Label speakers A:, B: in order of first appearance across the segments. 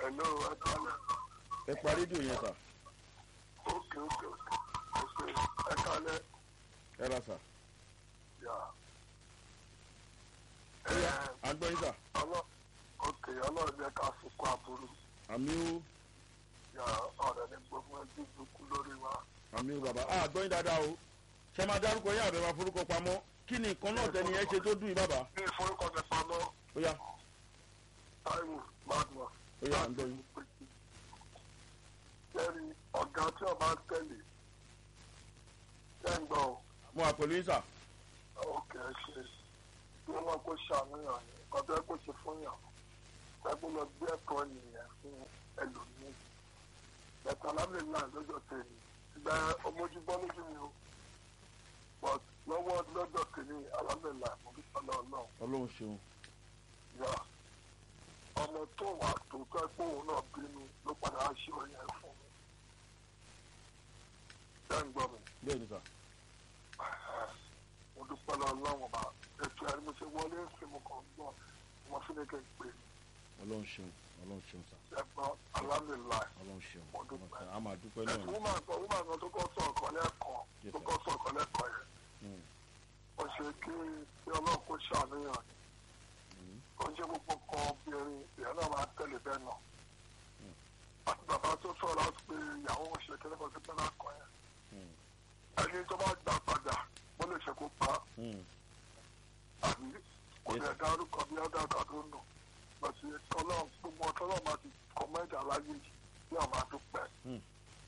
A: Hello, ẹ kálẹ̀.
B: ẹ pa rédíò yẹn sà
A: Ókè ókè ókè. Ókè ẹ kálẹ̀.
B: ẹ ra sà
A: Yà.
B: ó yá à ń gbọ́ yín sà
A: Ọlọ́ ókè ọlọ́run jẹ́ ká sunkún aburú.
B: àmì ó
A: Yà ọ̀rẹ́ ní gbogbo ẹbí dúkú lórí wa.
B: àmì ó bàbá à gbọ́ yín dáadáa o ṣe máa dárúkọ yín àbẹ̀ máa forúkọ pamọ́ kí ni nǹkan náà tẹ́ni yẹn ṣe tó dùn yín bàbá
A: Ní ìforúkọ mi pamọ́,
B: ó yá
A: Táíwò Magma.
B: ó yá à ń gbọ́ yín
A: Lẹ́rìí ọ̀gá tí ọba ń tẹ̀lé. Ṣé ń gbọ́ o?
B: mo wà pẹ̀lú yín sà
A: Ókè ẹ ṣe. Bí wọ́n kó ṣàníyàn ni, ọ̀dọ́ ẹ kó ṣe fún yàn. Ẹgbẹ́ lọ gbé ẹ̀kọ́ nìyẹn fún ẹlòmíì. Bẹ̀tẹ̀ alámìlá lọ́jọ́ tèmi. Ìgbà ọmọjúbọ́ lójú mi o. But lọ́wọ́ lọ́jọ́ tèmi alámìlá mo fi sọ́lọ́ ọlọ́run.
B: ọlọ́run ṣeun
A: Yà. Ọmọ tó wà tó tẹ́ pé òun náà bínú ló padà á ṣe ọyàn fún mi. Ṣé ń gbọ́ mi?
B: bẹ́ẹ̀ ni sà
A: mo dúpẹ́ lọ lọ́wọ́n bá ètò ẹ̀rí mo ṣe wọlé ń fi mo kàn gbọ́ mo fi ní kí n pè
B: ọlọ́run ṣeun ọlọ́run ṣeun sà
A: ẹ̀gbọ́n alámìlá
B: ọlọ́run ṣeun
A: Mo dúpẹ́.
B: a máa dúpẹ́ náà
A: ẹ̀sùn
B: ni
A: wúmà kan wúmà kan tó kọ́ sọ ọ̀kan lẹ́ẹ̀kan
B: Yes,
A: tó
B: sir.
A: kọ́ sọ ọ̀kan lẹ́ẹ̀kan yẹn
B: Mm.
A: ó ṣe kí kí ọlọ́run kó ṣàníyàn
B: Mm.
A: ó ṣe gbogbo kan obìnrin ìyẹn náà máa tẹ̀lé bẹ́ẹ̀ náà àti bàbá tó sọ̀rọ̀ láti pé ìyàwó wọn ṣe kí lẹ́kọ̀ọ́ sí pẹ́lá kan yẹn
B: Mm.
A: ẹni tó bá gbà padà ó lè ṣe kó pa á
B: Mm.
A: àbí kò
B: Yes.
A: lè dárúkọ bí ọdọ àtàdó nù lọsí Ọlọ́run gbogbo ọtọlọrun máa ti kọmẹǹtì aláyé yìí bí àwọn máa dúpẹ́
B: Hmm.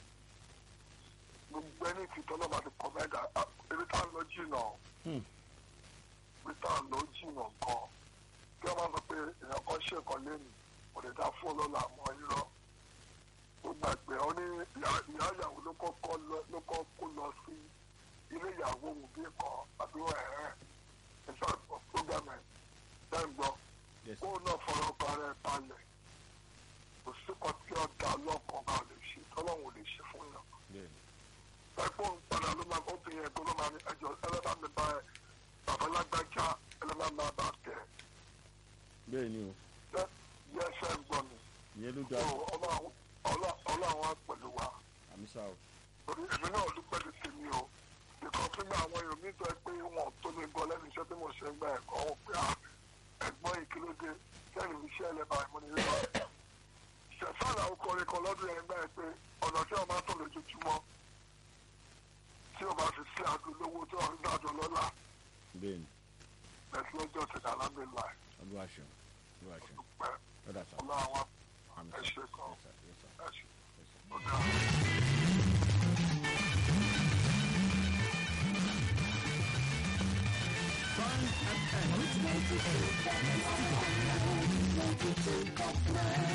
A: gbogbo ẹni tí tọlọrun máa ti kọmẹǹtì ebi tá à ń lọ jìnnà
B: Hmm.
A: ebi tá à ń lọ jìnnà gan kí wọn máa sọ pé èèyàn kan ṣe nǹkan lẹ́nu kò lè dá fún ọlọ́lá àmọ́ irọ́ ó gbàgbé ọ ní ìyá ìyá ìyàwó ló kọ́kọ́ lọ- ló kọ́ kó lọ sí ilé ìyàwó òun bí kan àbí ẹ̀rẹ́ ìṣọ́ program ẹ̀ bẹ́ẹ̀ ń gbọ́
B: Yes.
A: kó náà fọ̀rọ̀ balẹ̀ balẹ̀ kò sí kan tí ọ̀dà lọ́kàn bá lè ṣe tọ́lọ́hún ò lè ṣe fún yàn.
B: bẹ́ẹ̀ ni
A: ẹgbẹ́ òun padà ló máa obìnrin ẹ̀gbọ́n ló máa ní ẹjọ́ ẹlẹ́bàá mi bá ẹ bàbá lágbájá ẹlẹ́bàá máa bá tẹ̀
B: bẹ́ẹ̀ ni o
A: ẹ yẹ ẹsẹ̀ ń gbọ́ mi.
B: ìyẹn ló
A: so
B: dáa
A: Ọlọ́run Ọlọ́run á pẹ̀lú wa
B: àmì sá o
A: torí èmi náà dúpẹ́ ti tèmi o ìkan fún mi àwọn èèyàn mi tó ẹ pé wọn tó lè gbọ́ lẹ́nu iṣẹ́ tí mo ṣe ń gba ẹ̀kọ́ wọn pé à ẹ̀gbọ́n ìkílódé sẹ́yìn iṣẹ́ ẹlẹ́bàá ìmọ̀ nìyẹn lọ. ṣẹ̀fọ́nà ọkùnrin kan lọ́dún yẹn gbà ẹ pé ọ̀nà tí wọ́n máa ń tọ̀ lójoojúmọ́ tí o bá fi sí àdó lówó tí wọ́n ń dájọ́ lọ́la
B: bẹ́ẹ̀ ni
A: ẹ̀sìn lọ́jọ́ ti dà lábẹ́ là
B: olúwa ṣeun olúwa ṣeun
A: dúpẹ́
B: ọ̀dà sá
A: ọlọ́run
B: àmì
A: ẹ
B: sá
A: ṣe kan.
B: Yes, sir. Yes, sir.
A: ẹ̀ṣin
B: Yes, sir.
A: ó dáa.
C: Fun FM.